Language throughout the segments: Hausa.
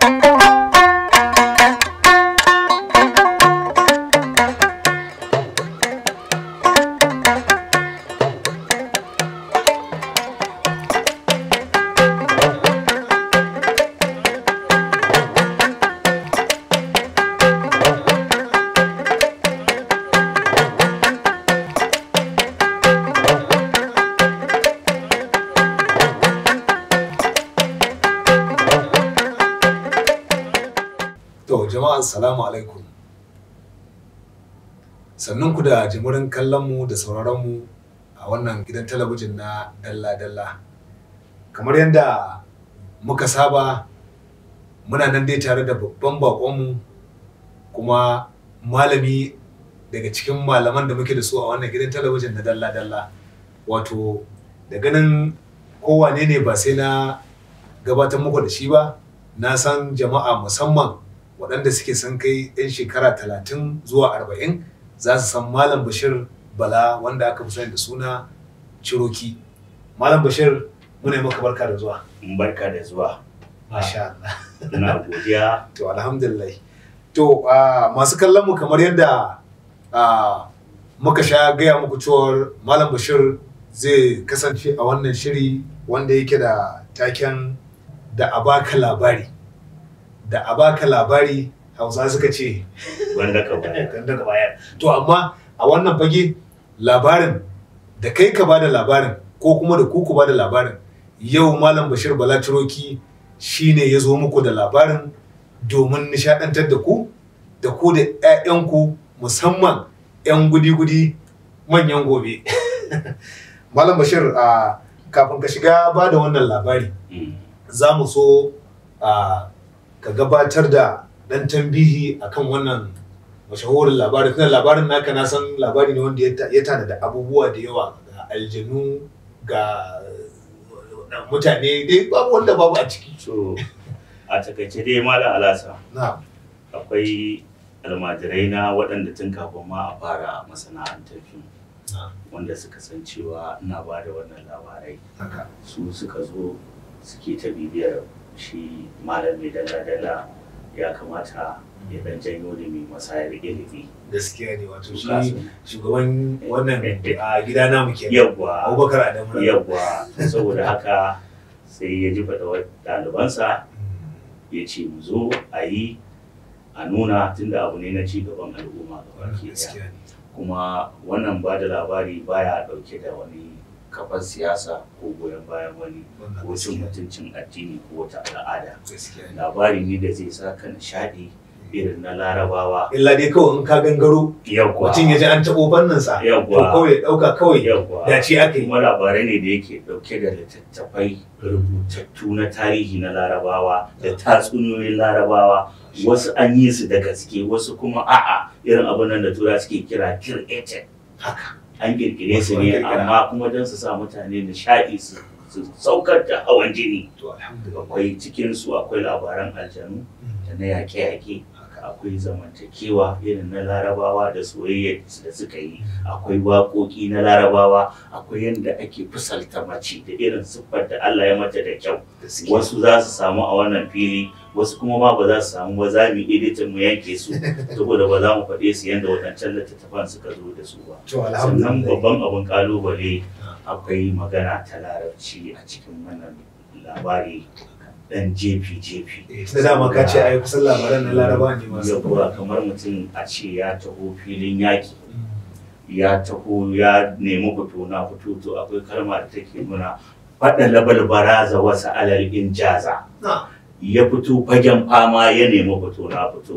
To jama'a assalamu alaikum. Sannun ku da jimurin kallon mu da sauraron mu a wannan gidan talabijin na Dalla Dalla. Kamar yadda muka saba muna nan dai tare da babban baƙonmu kuma malami daga cikin malaman da muke da su a wannan gidan talabijin na Dalla Dalla. Wato da ganin kowane ne ba sai na gabatar muku da shi ba na san jama'a musamman waɗanda suke san kai 'yan shekara talatin zuwa arba'in za su san malam bashir bala wanda aka fi sani da suna ciroki malam bashir muna yi maka barka da zuwa barka da zuwa masha Allah ina godiya to alhamdulillah to ah, masu kallon mu kamar yadda ah, muka sha gaya muku cewar malam bashir zai kasance a wannan shiri wanda yake da taken da a baka labari da a baka labari hausa suka ce wanda ka bayar ganda ka bayar to amma a wannan fage labarin da kai ka bada labarin ko kuma da ku ku bada labarin yau malam bashir bala ciroki shine ya zo muku da labarin domin nishadantar da ku da ku da 'ya'yanku musamman 'yan gudi-gudi manyan gobe malam bashir a kafin ka shiga ba da wannan labari Mm. za mu so a ka gabatar da ɗan tambihi akan wannan mashahurin labarin tunda labarin naka na san labari ne wanda ya ta- ya tana da abubuwa da yawa ga aljanu ga uh, mutane dai babu wanda babu a ciki so a takaice dai malam alasa na akwai almajirai na waɗanda tun kafin ma a fara masana'antar fim na wanda suka san cewa ina ba da wannan labarai haka su suka zo suke ta bibiyar shi malam mai dala-dala ya kamata ya dan janyo da mai masayar ilimi gaskiya ne wato shi Kasan- shugaban wannan a gida namu kenan yawwa abubakar adamu na- yawwa saboda haka sai ya ji faɗa ɗalibansa ya ce mu zo a yi a nuna tunda abu ne na ci gaban al'umma wannan gabaki ɗaya gaskiya ne kuma wannan ba da labari baya ɗauke da wani kafar siyasa ko goyon bayan wani wannan ko cin gaskiya ne mutuncin addini ko wata al'ada gaskiya ne labari ne da zai sa ka nishaɗi irin na larabawa illa dai kawai in ka gangaro yawwa mutum ya ji an taɓo fanninsa to yawwa kawai ya ɗauka kawai yawwa dace aka yi kuma labarai ne da yake dauke da littattafai rubutattu na tarihi na larabawa da tatsuniyoyin larabawa wasu an yi su da gaske wasu kuma a'a irin abin nan da tura suke kira created haka an kirkire su Wasu an ne kirkira. amma kuma don su sa mutane nishaɗi su su saukar da hawan jini to alhamdulillah akwai cikin su akwai labaran aljanu da na yaƙe-yaƙe haka akwai zamantakewa irin na larabawa da soyayya da suka yi akwai waƙoƙi na larabawa akwai yadda ake fusalta mace da irin siffar da Allah ya mata da kyau gaskiya wasu za su samu a wannan fili wasu kuma ma ba za su samu ba za mu editin mu yanke su saboda ba za mu faɗe su yadda waɗancan littattafan suka zo da su ba to sannan alhamdulillah babban abin kalubale akwai magana ta larabci a cikin wannan labari dan jefi jefi Eh, da dama ka ce ai kusan labaran na laraba ne masu yawa kamar mutum a ce ya taho filin yaki ya taho ya nemi fito na fito to akwai kalma da take nuna faɗa labal baraza wasu alal injaza na ya fito fagen fama ya nemi fito na fito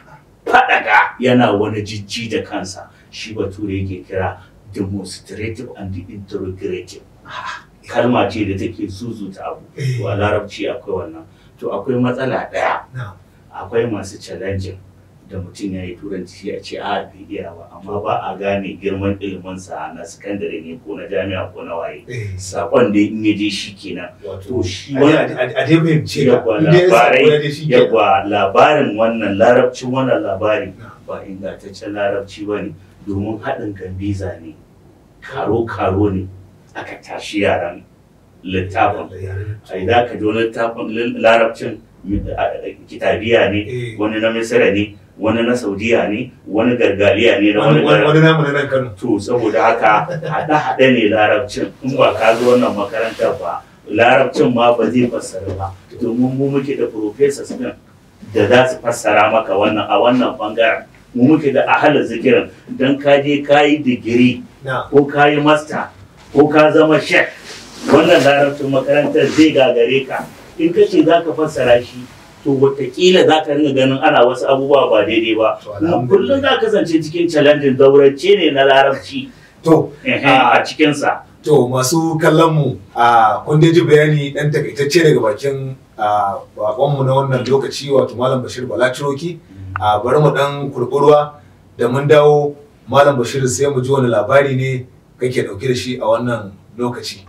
faɗaga yana wani jijji da kansa shi bature yake kira demonstrative and interrogative kalma ce da take zuzuta abu to a larabci akwai wannan to akwai matsala ɗaya na akwai masu challenging da mutum ya yi turanci a ce a bai iya ba amma ba a gane girman iliminsa na sakandare ne ko na jami'a ko na waye eh sakon da in ya je shi kenan wato to shi a wannan dai- a dai fahimce ka Yawwa, in dai ya samu labarai, ya dai shi kenan. yawwa labarin wannan larabcin wannan labari Na. ba ingantaccen larabci ba ne domin haɗin gambiza ne karo-karo ne aka tashi yaran littafin Da yaren a idan ka ji wani littafin larabcin kitabiya ne Eh. wani na misira ne wani na saudiya ne wani gargaliya ne na wani wani wani garin wani namu na nan Kano to saboda haka haɗe-haɗe ne larabcin in ba ka zo wannan makarantar ba larabcin ma ba zai fassara ba domin mu muke da professors din da za su fassara maka wannan a wannan bangaren mu muke da ahalin zikirin don ka je ka yi digiri na ko ka yi master ko ka zama shek wannan larabcin makarantar zai gagare ka in ka ce za ka fassara shi to watakila za ka ringa ganin ana wasu abubuwa ba daidai ba To, kuma alhamdulillah. kullum za ka kasance cikin challenging zaurance ne na larabci to a cikinsa to masu kallon mu a kun dai ji bayani dan takaitacce daga bakin a bakonmu na wannan lokaci wato malam Bashir Bala Ciroki a bari mu dan kurkurwa da mun dawo malam Bashir sai mu ji wani labari ne kake dauke da shi a wannan lokaci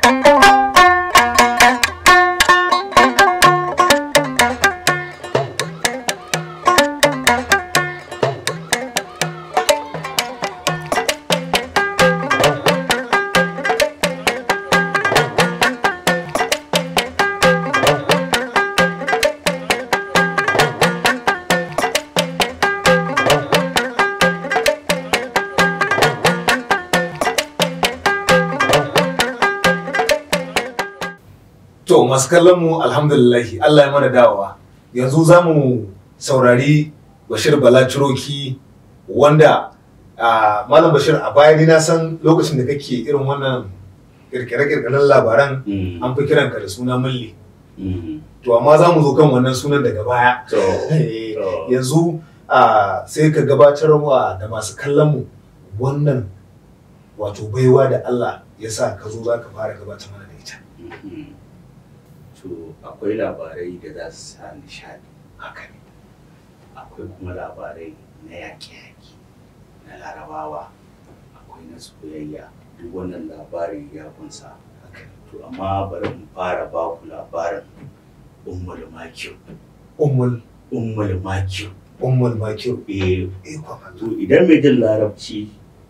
To masu kallon mu alhamdulillahi Allah ya mana dawowa. Yanzu za mu saurari Bashir Bala Ciroki wanda a Malam Bashir a baya ni na san lokacin da kake irin wannan kirkire-kirkiren labaran an fi kiranka da suna mulli. To amma za mu zo kan wannan sunan daga baya. to Eh, to Yanzu a sai ka gabatar wa da masu kallon mu wannan wato baiwa da Allah ya sa ka zo za ka fara gabatar mana da ita. Mhm. to akwai labarai da za su sa nishadi Haka ne. akwai kuma labarai na yaƙe-yaƙe na larabawa akwai na soyayya duk wannan labari ya kunsa Haka ne. to amma bari mu fara ba ku labarin ummul makiyu Ummul ummul makiyu Ummul Makir. eh Ikon Allah. to idan mai jin larabci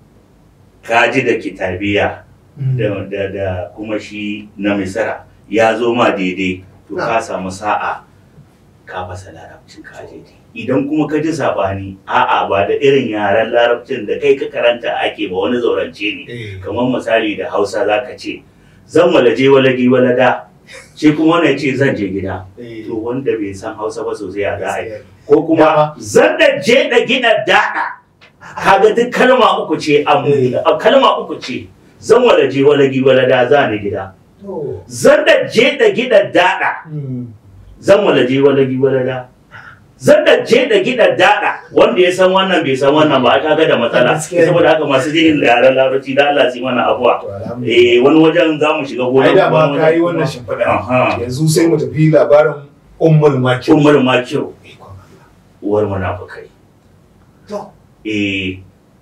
ka ji da kitabiya da, da, da kuma shi na misira ya zo ma daidai to ka samu sa'a ka fasa larabcin ka daidai idan kuma ka ji saɓani a'a ba da irin yaren larabcin da kai ka karanta ake ba wani zaurance ne Eh, kamar misali da hausa za ka ce zan walaje walagi walada shi kuma wani ya ce zan je gida eh, to wanda bai san hausa ba sosai a za a yi gaskiya ne. ko kuma zan da je da gida daɗa kaga duk kalma uku ce am- Eh. kalma uku ce zan walaje walagi walada za ni gida To, zan da je da gida daɗa mm, zan walaje walagi walada zan da je da gida daɗa wanda ya san wannan bai san wannan ba aka ga da matsala Gaskiya ne. saboda haka masu jin yaren larabci da Allah su yi mana abuwa to alhamdulillah. eh wani wajen za mu shiga gona Ai da ma wani ka yi wajen wannan kuma- shimfiɗa. Aha. Yanzu sai mu tafi labarin Ummul Makir. ummul makiru Ikon Allah. uwar munafukai To, eh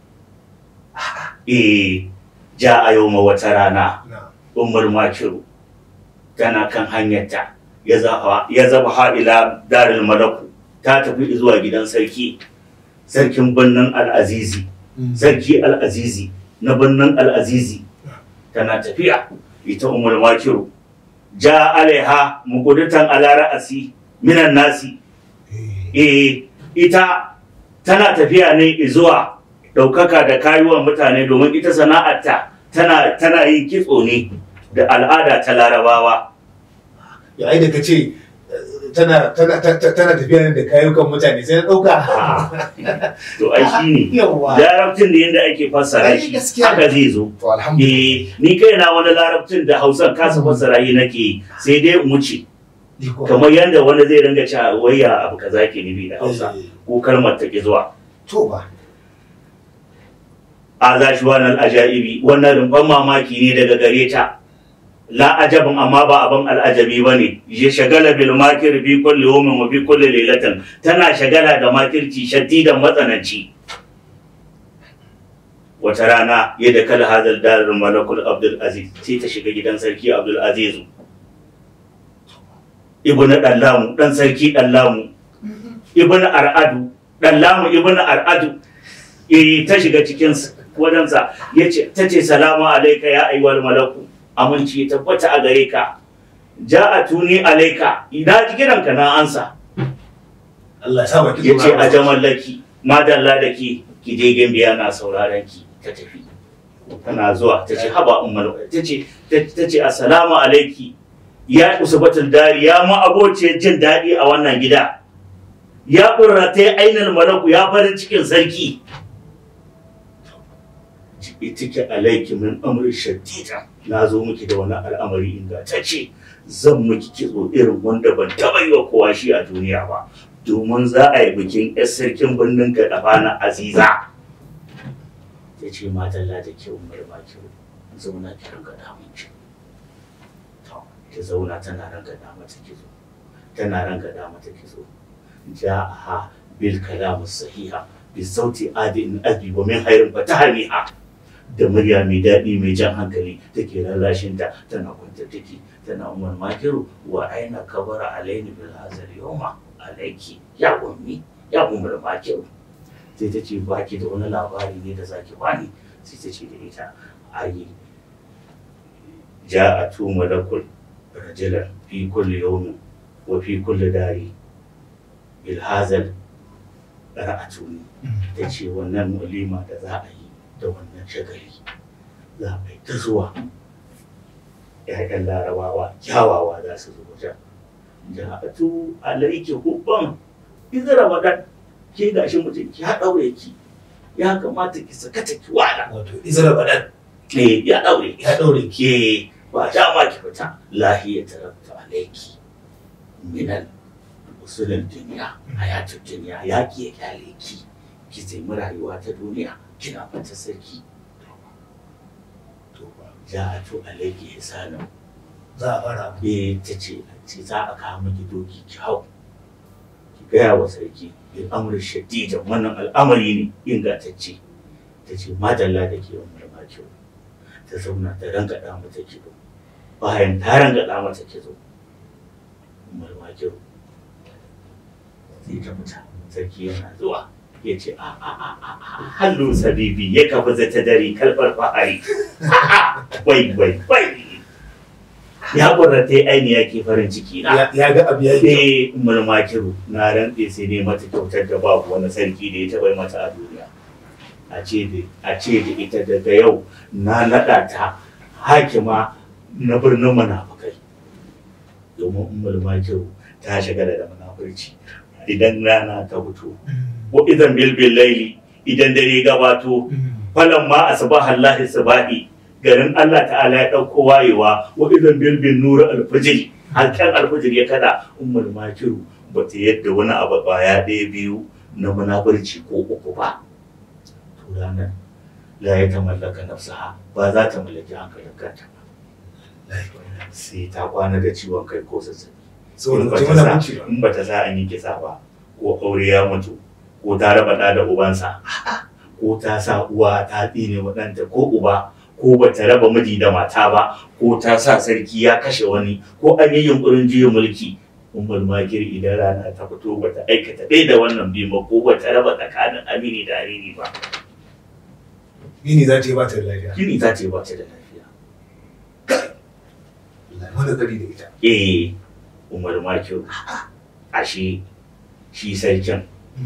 eh ja a yau ma wata rana na. ummul makiru tana kan hanyarta ya zaba ya zaba ha ila daril malaku ta tafi zuwa gidan sarki sarkin birnin al'azizi Mm. sarki al'azizi na birnin al'azizi tana tafiya ita ummul makiru ja alaiha muqudatan ala ra'asi minan nasi Eh, eh ita tana tafiya ne zuwa ɗaukaka da kayuwan mutane domin ita sana'arta tana tana yin kitso ne da al'ada ta larabawa Ya ai da ka ce eh, tana tana ta- ta- tana tafiya ne da kayukan mutane sai na ɗauka. to ai shi ne Yawwa. larabcin da yadda ake fassara Ai, shi gaskiya. haka zai zo To alhamdulillah. eh ni kaina wani larabcin da hausa kasa fassara yi nake yi, sai dai in wuce Ikon kamar yadda wani zai ringa cewa waya abu kaza ke nufi da hausa Eh, ko kalmar ta ki zuwa To ba. a za shi wannan ajaibi wannan rumfan mamaki ne daga gare ta la ajabin amma ba abin al'ajabi ba ne ya shagala bil makir fi kulli yawmin wa fi kulli lailatin tana shagala da makirci shaddidan matsananci wata rana ya da kala hadal darar malakul abdul aziz sai ta shiga gidan sarki abdul aziz ibnu dallamu dan sarki dallamu ibnu ar'adu dallamu ibnu ar'adu eh ta shiga cikin wajensa ya ce ta ce salamu alaika ya aiwal malaku aminci ya tabbata a gare ka ja a tuni alaika ina ji kiranka na ansa Allah ya sa baki ya ce a jamallaki madalla da ke ki je gambiya na sauraron ki ta tafi tana zuwa ta ce haba ummar ta ce ta ce assalamu alaiki ya usbatul dari ya ma abociyar jin daɗi a wannan gida ya ƙurrata ya ainihin malaku ya farin cikin sarki itike alaiki min amri shaddida na zo miki da wani al'amari ingantacce zan miki kitso irin wanda ban taɓa yi wa kowa shi a duniya ba domin za a yi bikin 'yar sarkin birnin gadafa na aziza ta ce matalla da kyau marma kyau zauna ki ranka damun ki ta zauna tana ranka dama ta kizo tana ranka dama ta kizo ja'aha bil kalam sahiha bi sauti adin abi wa min hayrin fatahmiha da murya mai daɗi mai jan hankali take lallashin ta tana kwantar take tana umar makiru wa aina kabara alaini bil hazal yawma alaiki ya ummi ya umar makiru sai ta ce baki da wani labari ne da zaki bani sai ta ce da ita ayi ja'atu malakul rajulan fi kulli yawmin wa fi kulli dari bil hazal ra'atuni ta ce wannan walima da za a yi da wannan shagali za a yi ta zuwa ‘ya'yan larabawa kyawawa za su zo wajen ja'atu alaiki hubban idan ramadan ke gashi mutum ya daure ki ya kamata ki sakata ki wala wato izra badan eh ya daure ki ya daure ki ke ba dama ki fita lahiya tarakta alaiki minal usulin duniya hayatun duniya ya ki ya kyale ki ki taimi rayuwa ta duniya kina fata sarki to ba ja'atu alaiki hisanan za a fara abu eh ta ce ce za a kawo miki doki ki hau ki gaya wa sarki bil amri shadidan wannan al'amari ne ingantacce ta ce madalla da ke wani kyau ta zauna ta rangada mata kido bayan ta rangada mata kido marma kyau sai ta fita sarki yana zuwa ya ce a a a a a hallo sabibi ya kafa zata dare kalbar fahari wai wai wai ya ƙurrata aini ya ke farin ciki na Ya- ya ga abu ya yi sai mulmakiru na rantse sai ne mata kyautar da babu wani sarki da ya taɓa yi mata a duniya a ce da a ce da ita daga yau na naɗa ta hakima na birnin munafukai domin ummul makiru ta shagala da munafurci idan rana ta fito ko idan bilbil laili idan dare gabato falan ma asbaha Allah sabahi garin Allah ta'ala ya dauko wayewa wa idan bilbil nur alfajr halkan alfajr ya kada ummul makiru bata yadda wani abu baya ɗaya biyu na munafurci ko uku ba to ranar la ya tamallaka nafsaha ba za ta mallaki hankalin kanta ba sai ta kwana da ciwon kai ko zazzabi saboda in ba ce bata mana sa- bunci ba in bata sa an yi kisa ba ko aure ya mutu ko ta raba ɗa da ubansa ko ta sa uwa ta tsine wa ɗanta ko uba ko bata raba miji da mata ba ko ta sa sarki ya kashe wani ko an yi yunkurin juyin mulki ummul makir idan rana ta fito bata aikata ɗaya da wannan biyu ba ko bata raba tsakanin amini da amini ba yini za ta yi ba ta da lafiya gini ta ce ba ta da lafiya wani tsari da ita eh umar makir ashe shi sarkin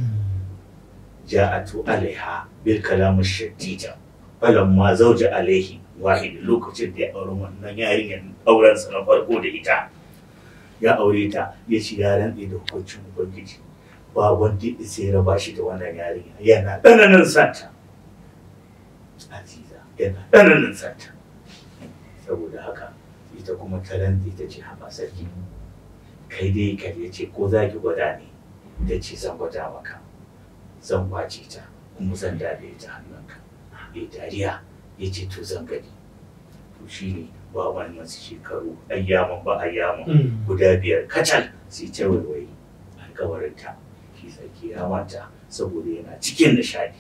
ja'atu alaiha bil kalam shadida falamma zawja alaihi wahid lokacin da ya aure wannan yarinyar auren sa na farko da ita ya aure ta ya ci ya rantse da hukuncin ubangiji ba wanda ya sai raba shi da wannan yarinya yana tsananin santa aziza yana tsananin santa saboda haka ita kuma ta rantse ta ce haba sarki kai dai ka ya ce ko za ki gwada ne ta ce zan gwada maka zan kwace ta kuma zan dade ta hannunka ya dariya ya ce to zan gani to shi ne ba wani masu shekaru ayyaman ba ayyaman guda biyar kacal sai ta waiwayi alkawarinta shi sarki ya manta saboda yana cikin nishadi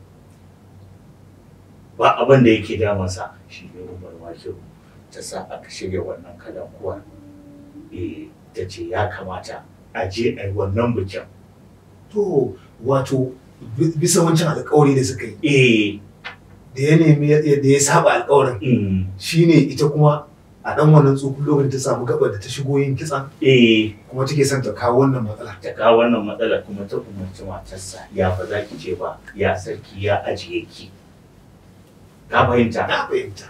ba abin da yake damansa shi ne umar makiru ta sa aka shirya wannan kalan kuwa eh ta ce ya kamata a je a yi wannan bikin to wato bi- bisa wancan alkawari da suka yi eh da ya nemi da ya saba alkawarin mm, shine ita kuma a dan wannan tsufin lokacin ta samu gabar da ta shigo yin kitsan eh kuma take son ta kawo wannan matsala ta kawo wannan matsala kuma ta umarci matarsa ya ba za ki ce ba ya sarki ya ajiye ki ka fahimta na fahimta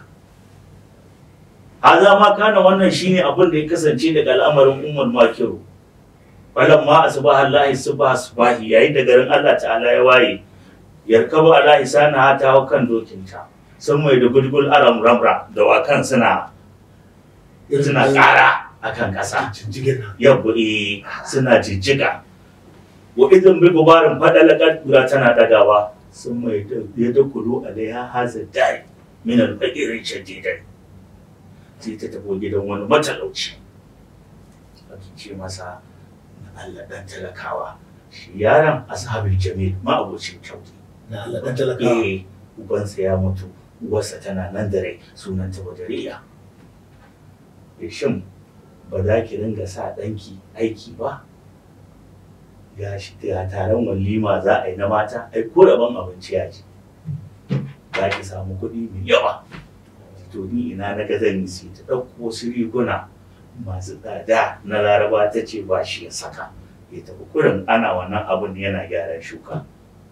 haza ma kana wannan shine abin da ya kasance daga al'amarin ummul makiru falamma asbaha allahi subha subahi yayin da garin Allah ta'ala ya waye yarkabu alahi sana ta hau kan dokinta sun mai da gulgul aram ramra da wakan suna suna kara akan kasa jinjigin nan yabba eh suna jijjiga wa idan bi gubarin fadalakat kura tana dagawa sun mai da ya da kulu alaiha haza dai min al-faqirin shadidan sai ta tafi gidan wani matalauci ake ce masa na Allah dan talakawa shi yaron ashabul jamil ma abocin kyauti na Allah dan talakawa eh ubansa ya mutu uwarsa tana nan da rai sunanta badariya eh shin ba za ki ringa sa ɗanki aiki ba ga shi ga taron walima za a yi na mata ai ko rabon abinci ya ji za ki samu kuɗi mai yawa to ni ina na ga zan yi sai ta ɗauko wasu riguna masu tsada na laraba ta ce ba shi ya saka ya tafi kurin ana wannan abun yana gyaran shuka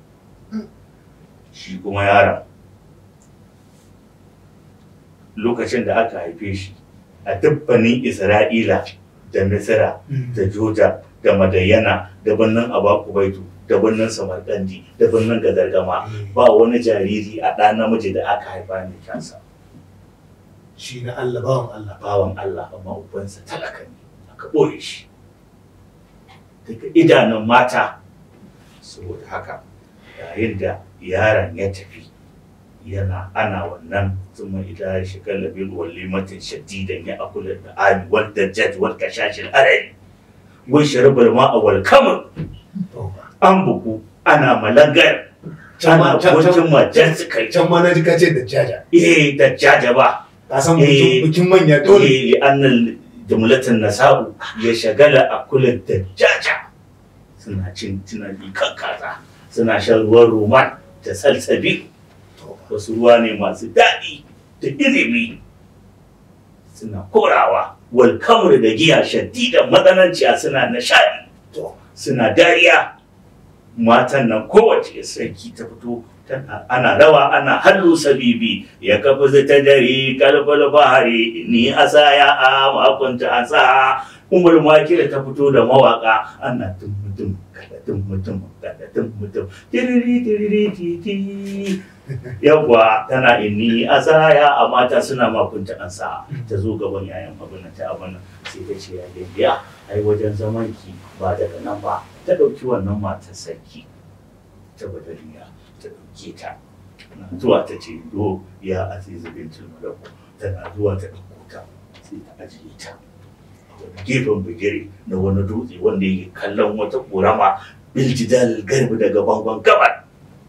shi kuma yaron lokacin da aka haife shi a dubbanin isra'ila da misira da joja da madayyana da birnin abakubaitu da birnin samarkandi da birnin gadargama ba wani jariri a ɗa namiji da aka haifa ne kansa shi na Allah bawan Allah bawan allah amma ubansa talaka ne aka ɓoye shi daga idanun mata saboda haka yayin da yaron ya tafi yana ana wannan thumma idza shakala bil walimatin shadidan ya akula da ali wal dajjaj wal kashashil arari wai sharabal ma'a wal kamar an buku ana malangar Can ma- ana can- wajen majan su kai can ma na ji kace da jaja eh dajjaja ba ka san Eh. bikin bikin manya dole eh annal jumlatan nasabu ya shagala a kula dajjaja suna cin tunani kan kaza suna shan ruwan roman da salsabi wasu ruwa ne masu daɗi da ilimi suna korawa wal kamar da giya shaddidan matsananciya suna nishaɗi To. suna dariya matan nan kowace sarki ta fito tana ana rawa ana hallu sabibi ya kafa ta dare kalbal bahari ni asa ya a makunta asa umar makira ta fito da mawaka ana tum mutum kada tum mutum kada tum mutum tiriri tiriri titi yawwa tana inni asaya a mata suna makunta an sa ta zo gaban yayan abin nan ta abin nan sai ta ce ya biya ai wajen zaman ki ba daga nan ba ta ɗauki wannan matar sarki ta badariya ta ɗauke ta na zuwa ta ce do ya azizu bintul malaku tana zuwa ta ɗauko ta sai ta ajiye ta a wani gefen bigire na wani dutse wanda yake kallon wata ƙorama biljidal garbi daga bangon gabar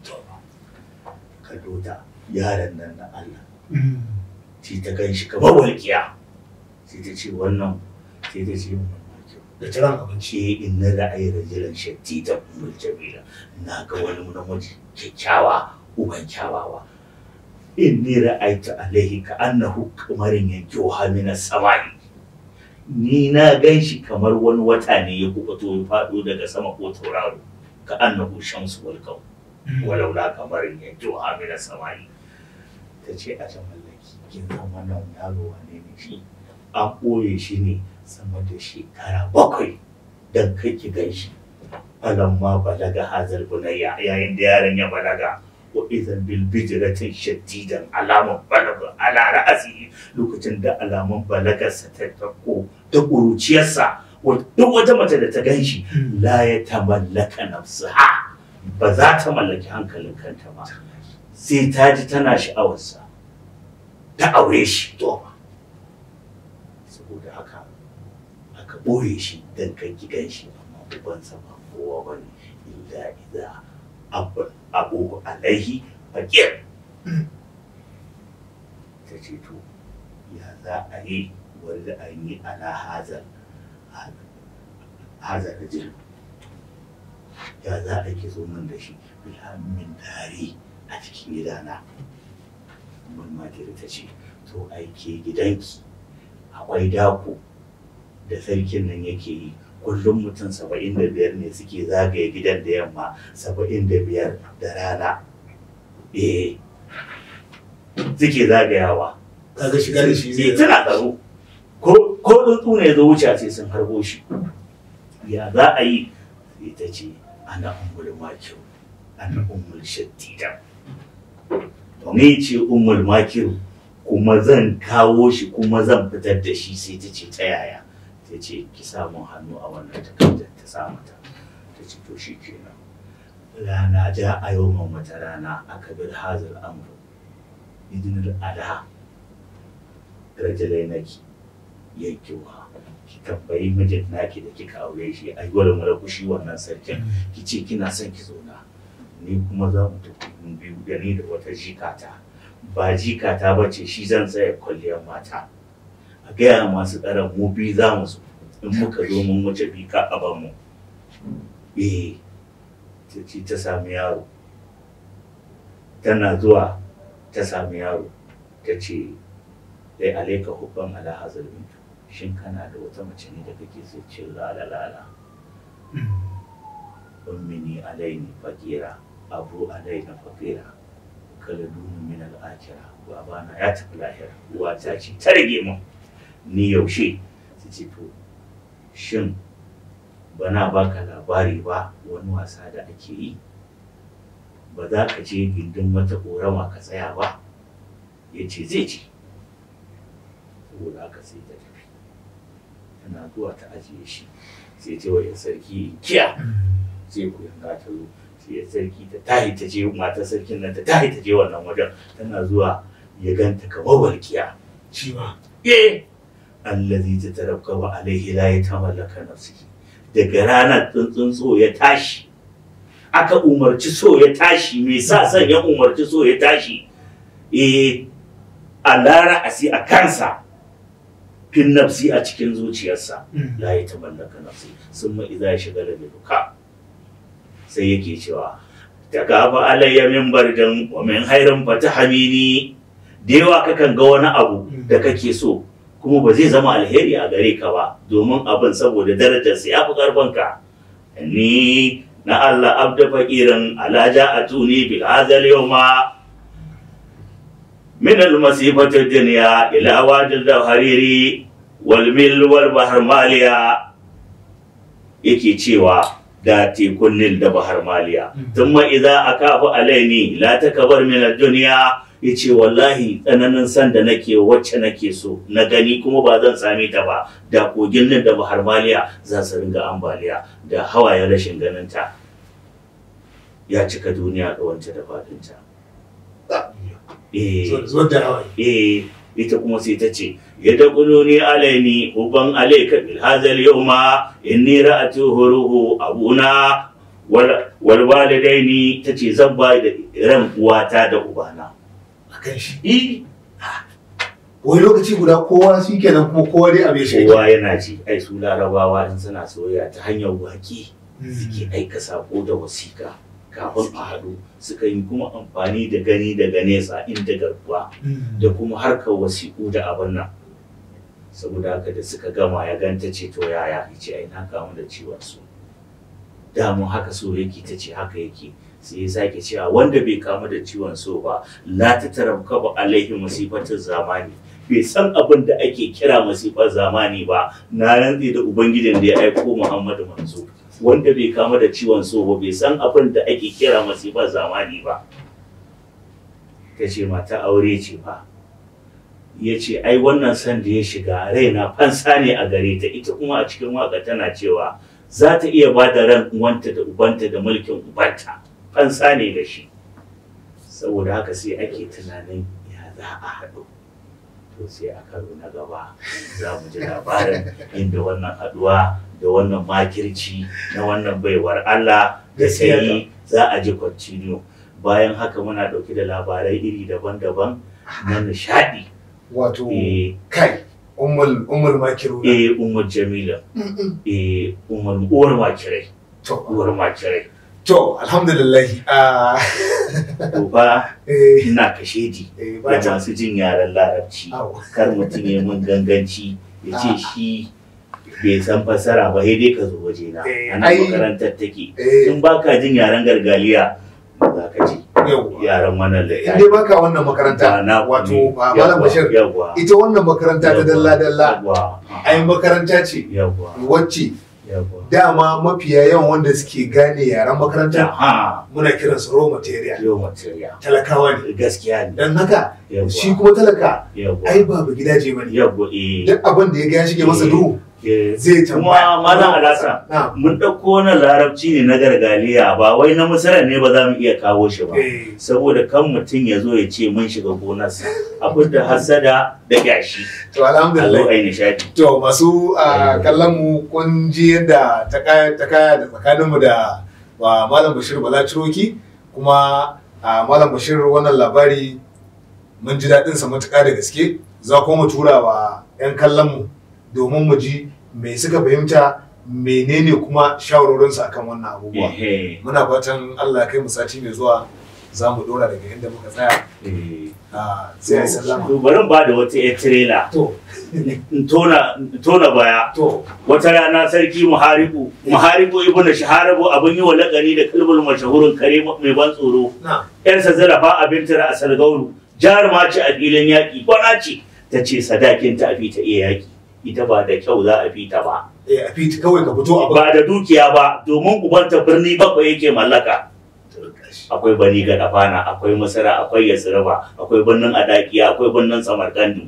kallo ta yaron nan na Allah sai ta gan shi kamar walƙiya sai ta ce wannan sai ta ce wannan da tiran abinci ce in na ra'ayi rajulan shatti ta umar jamila na ga wani namiji kyakkyawa uban kyawawa in ni ra'aitu alaihi ka annahu kamarin yanki min samai ni na gan shi kamar wani wata ne ya kubuto ya faɗo daga sama ko tauraro ka annahu shamsu wal kaw walau la kamarin yanki min samai ta ce a ta mallaki kin san wannan yaro wane ne shi an ɓoye shi ne sama da shekara bakwai don kai ki gan shi ma balaga hazal bunayya yayin da yaron ya balaga wa idan bil bijratin shadidan alaman balaga ala ra'asi lokacin da alaman balagarsa ta tako da ƙuruciyarsa wa- duk wata mace da ta gan shi la ya tamallaka nafsaha ba za ta mallaki hankalin kanta ba sai ta ji tana sha'awarsa ta aure shi to saboda haka aka ɓoye shi don kan gidan shi amma ubansa ba kowa ba ne illa idza abban abu alaihi fakir ta ce to ya za a yi wanda an yi ala hazar hazar rajul ya za a ki zo min da shi bilhammin dari a cikin gidana mun ma ta ce to aike gidanki akwai dako da sarkin nan yake yi kullum mutum saba'in da biyar ne suke zagaye gidan da yamma saba'in da biyar da rana eh suke zagayawa kaga shiga da shi sai zai tana tsaro ko ko tsuntsu ne zo wuce sai sun harbo shi ya za a yi sai ta ce ana ummul makiru ana ummul shaddida to ni ce ummul makiru kuma zan kawo shi kuma zan fitar da shi sai ta ce ta yaya ta ce ki samu hannu a wannan takardar ta sa mata ta ce to shi kenan rana ja a yau wata rana aka bir hazal amru idinul ada rajulai naki yankewa ki tambayi mijin naki da kika aure shi a yi wani marakushi wannan sarkin ki ce kina son ki zauna ni kuma za mu tafi mun biyu da ni da wata jikata ba jikata ba ce shi zan tsaya kwalliyar mata a gaya masu tsaron mu biyu za mu zo in muka zo mun wuce bi ka a mu eh ta ce ta sami yaro tana zuwa ta sami yaro ta ce dai alaika hubban ala hazal bintu shin kana da wata mace ne da kake so ce lala lala ummini alaini fakira abu alaina fakira kala dunu min al'akira babana ya tafi lahira uwata ce ta rage mun ni yaushe su ce to shin bana baka labari ba wani wasa da ake yi ba za ka je gindin wata ƙorama ka tsaya ba ya ce zai ce saboda haka sai ta tafi tana zuwa ta ajiye shi sai ta wajen sarki kiya sai ku yanga ta zo sai ya sarki ta tahi ta je matar sarkin nan ta tahi ta je wannan wajen tana zuwa ya ganta kamar walkiya shi ma eh allazi ta tarabka wa alaihi la yatamallaka nafsihi daga ranar tsuntsun so ya tashi aka umarci so ya tashi me sa son ya umarci so ya tashi eh a lara asi a kansa fin nafsi a cikin zuciyarsa la ya tamallaka nafsi sun ma idza shiga da duka sai yake cewa ta gaba alayya min bardan wa min hairin fatahamini da yawa kakan ga wani abu da kake so kuma ba zai zama alheri a gare ka ba domin abin saboda darajarsa ya fi karfanka ni na Allah abda fakirin alaja a tuni bil hazal yawma min al masifati dunya ila wajil da hariri wal mil wal bahr maliya yake cewa da tekun nil da bahar maliya thumma idza akafu alaini la takbar min ad dunya yace wallahi tsananin san da nake wacce nake so na gani kuma ba zan same ta ba da kogin nan da bahar maliya za su ringa ambaliya da hawayen rashin ganin ta ya cika duniya da wance da fadinta eh zuwa da hawaye eh ita kuma sai ta ce ya da kununi alaini uban alaika bil hazal yawma inni ra'atu huruhu abuna wal wal walidaini tace zan ba da ran uwata da ubana a kan shi eh wani lokaci guda kowa shi kenan kuma kowa dai abin shi kowa yana ji ai su larabawa in suna soyayya ta hanyar waki suke aika sako da wasiƙa kafin a haɗu suka yi kuma amfani da gani daga nesa inda garkuwa da kuma harkar wasiƙu da abin nan saboda haka da suka gama ya ganta ce to yaya ya ce ai na kamu da ciwon su damun haka so yake ta ce haka yake sai ya sake cewa wanda bai kamu da ciwon so ba la ta tarabka ba alaihi musifatin zamani bai san abin da ake kira masifar zamani ba na rantse da ubangijin da ya aiko muhammadu manzo wanda bai kama da ciwon so ba bai san abin da ake kira masifar zamani ba ta ce mata aure ce ba ya ce ai wannan san da ya shiga raina fansa ne a gare ta ita kuma a cikin waka tana cewa za ta iya ba da ran uwanta da ubanta da mulkin ubanta fansa ne da shi saboda haka sai ake tunanin ya za a haɗu to sai a karo na gaba za mu ji labarin inda wannan haɗuwa da wannan makirci na wannan baiwar Allah da sai za a ji continue bayan haka muna ɗauke da labarai iri daban-daban na nishaɗi wato eh kai ummul ummul makiru eh ummul jamila eh ummul uwar makirai to uwar makirai to alhamdulillah ah, to fa eh, ina kashedi eh, ba da ta- masu jin yaren larabci Au. kar mutum ya mun ganganci ya ce Ah. shi bai san fassara ba sai dai ka zo waje na Eh, a nan ai- makarantar take eh, in baka jin yaren gargaliya za ka ji yawwa. yaren wannan in littafi dai baka wannan makaranta na wato ba malam bashir yawwa ita wannan makaranta ta dalla dalla yawwa ai makaranta ce yawwa wacce yawwa dama mafiya yawan wanda suke gane yaren makaranta ha muna kiransu raw material yau material talakawa ne gaskiya ne don haka yawwa shi kuma talaka yawwa ai babu gidaje bane yawwa eh duk abin da ya ga ya shige masa duhu eh. zai tambaya kuma malam alasa na mun ɗauko wannan larabci ne na gargaliya ba wai na musarar ne ba za mu iya kawo shi ba eh saboda kan mutum ya zo ya ce mun shiga gonarsa abin da hasada da gashi to a zo alhamdulillah a yi nishadi to masu ah, kallon mu kun ji yadda ta kaya ta kaya da tsakaninmu da wa malam bashir bala ciroki kuma ah, malam bashir wannan labari mun ji daɗin sa matuƙa da gaske za kuma mu tura wa 'yan kallon mu domin mu ji me suka fahimta menene kuma shawarorinsu akan wannan abubuwa Ehe, muna fatan Allah ya kai mu sati mai zuwa za mu dora daga inda muka tsaya eh. Ah, sai a yi sallama To bari ba da wata yar tirela to in tona in tona baya to wata rana sarki muharibu muharibu ibn shaharabu abin yi wa lakani da kalbul mashahurin kare mai ban tsoro na yarsa zarafa abin tara a salgauru jaruma ce a filin yaƙi kwana ce ta ce sadakin ta a fi ta iya yaƙi ita ba da kyau za a fi ta ba eh a fiti kawai ka fito a ba ba da dukiya ba domin ubanta birni bakwai yake mallaka akwai bani ga dafana akwai masara akwai yasiraba akwai birnin adakiya akwai birnin samarkandu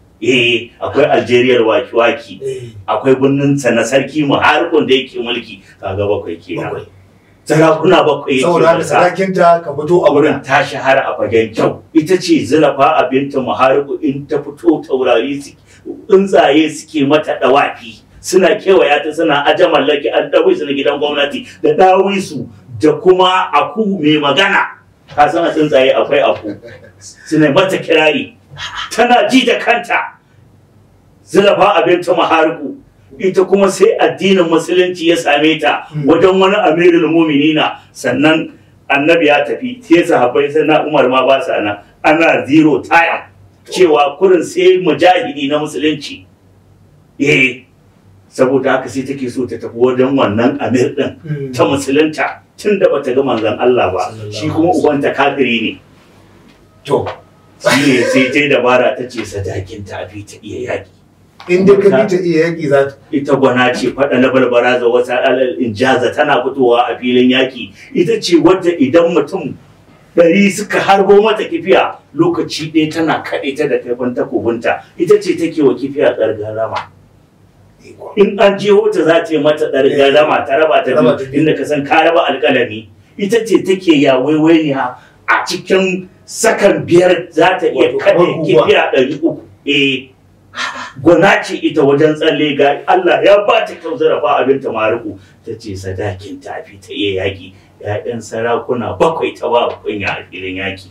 eh akwai algeria waki-waki eh akwai birnin sa na sarki muharikun da yake mulki kaga bakwai kenan bakwai sarakuna bakwai yake saboda haka mulka. sadakinta ka fito a wurin wurin ta shahara a fagen kyau ita ce zulafa a binta muhariku in ta fito taurari su tsuntsaye suke mata dawafi suna kewaya ta suna aje mallaki an dawo su na gidan gwamnati da dawi su da kuma aku mai magana ka san a tsuntsaye akwai aku suna mata kirari tana ji da kanta zulafa a binta muhariku ita kuma sai addinin musulunci ya same ta Hmm. wajen wani amirul muminina sannan annabi ya tafi sai sahabbai sai na umar ma ba sa nan ana zero time cewa kurin sai mujahidi na musulunci eh saboda haka sai take so ta tafi wajen wannan amir din Mm. ta musulunta tun da bata ga manzon Allah ba Sallallahu shi kuma alaihi ubanta kafiri ne to shi ne sai ta yi dabara ta ce sadakin ta fi ta iya yaki in dai ka fita iya yaki za ta ita gwana ce faɗa na balbara za wata alal injaza tana fitowa a filin yaki ita ce wadda idan mutum ɗari suka harbo mata kifiya lokaci ɗaya tana kaɗe ta da kaifin takobinta ita ce take wa kifiya ƙargarama in an je wata za ta yi mata ƙargarama ta raba ta Raba ta biyu biyu. inda ka san ka raba alƙalami ita ce take ya waiwainiya a cikin sakan biyar za ta iya Wato kamar kaɗe guguwa. kifiya ɗari uku eh gwana ce ita wajen tsalle ga Allah ya ba ta kyau zarafa abin ta mariku ta ce sadakin tafi ta iya yaƙi ‘ya'yan sarakuna bakwai ta ba kunya a filin yaƙi.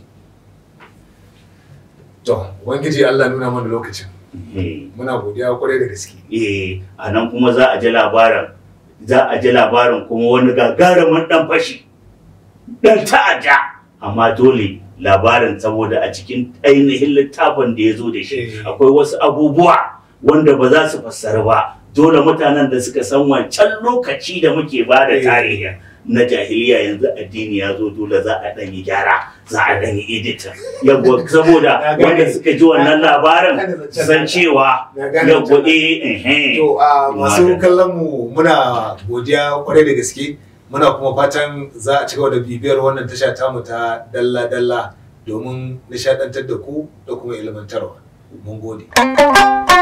to ubangiji Allah nuna mana lokacin Eh, muna godiya kwarai da gaske eh, a nan kuma za a ji labarin za a ji labarin kuma wani gagarumin ɗan fashi ɗan ta'adda amma dole labarin saboda a cikin ainihin littafin da ya zo da shi Eh. akwai wasu abubuwa wanda ba za su fassara ba dole mutanen da suka san wancan lokaci da muke ba da Eh. tarihi na jahiliya yanzu addini ya zo dole za a ɗan yi gyara za a ɗan yi editin yawwa saboda Na gane. wanda suka ji wannan labarin Na gane zancen san naka. cewa na gane yawwa zancen eh eh To a masu Madalla. kallon mu muna godiya kwarai da gaske muna kuma fatan za a ci gaba da bibiyar wannan tasha tamu ta dalla dalla domin nishadantar da ku da kuma ilmantarwa. Mun gode.